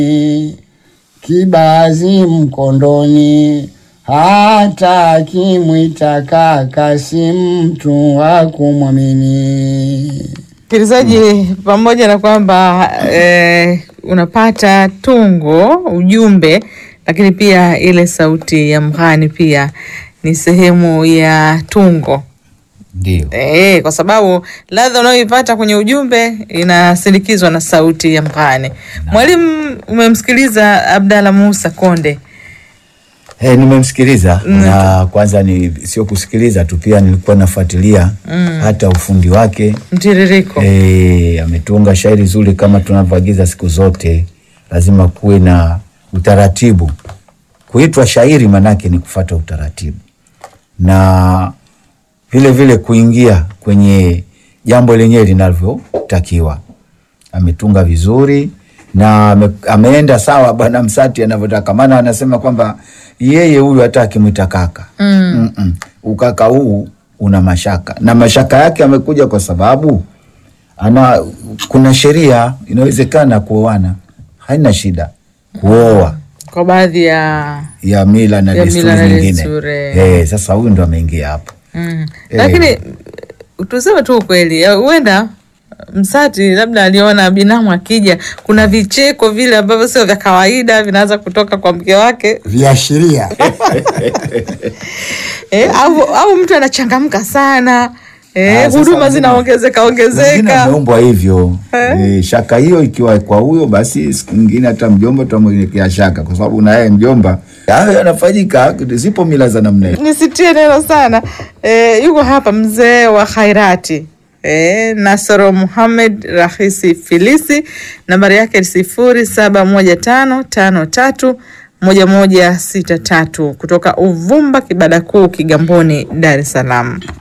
kibazi mkondoni, hata akimwita kaka si mtu wa kumwamini. Msikilizaji, pamoja na kwamba eh, unapata tungo ujumbe, lakini pia ile sauti ya mghani pia ni sehemu ya tungo Ndio. eh, kwa sababu ladha unayoipata kwenye ujumbe inasindikizwa na sauti ya mghani. Mwalimu, umemsikiliza Abdalla Musa Konde. Eh, nimemsikiliza na kwanza ni sio kusikiliza tu, pia nilikuwa nafuatilia hata ufundi wake. Mtiririko Eh, ametunga shairi zuri kama tunavyoagiza siku zote, lazima kuwe na utaratibu. Kuitwa shairi manake ni kufata utaratibu na vile vile kuingia kwenye jambo lenyewe linavyotakiwa. Ametunga vizuri na ame, ameenda sawa bwana Msati anavyotaka, maana anasema kwamba yeye huyu hata akimwita kaka mm. Mm ukaka huu una mashaka na mashaka yake amekuja kwa sababu ana kuna sheria inawezekana kuoana, haina shida kuoa kwa baadhi ya ya mila na Ya desturi mila na nyingine. desturi. Eh, sasa huyu ndo ameingia hapo. Mm. Eh. Lakini tuseme tu ukweli, ya, huenda Msati labda aliona binamu akija, kuna vicheko vile ambavyo sio vya kawaida vinaanza kutoka kwa mke wake Viashiria eh, au, au mtu anachangamka sana eh, Ah, sasa huduma wengine- zinaongezeka Wengine ongezeka. ameumbwa hivyo Eh. eh, shaka hiyo ikiwa kwa huyo, basi siku nyingine hata mjomba tutamwekea shaka, kwa sababu na yeye mjomba, hayo yanafanyika. Zipo mila za namna hiyo. Nisitie neno sana eh, yuko hapa mzee wa khairati eh, Nasoro Muhamed Rahisi Filisi, nambari yake ni sifuri saba moja tano tano tatu moja moja sita tatu kutoka Uvumba Kibada Kuu Kigamboni, Dar es Salaam.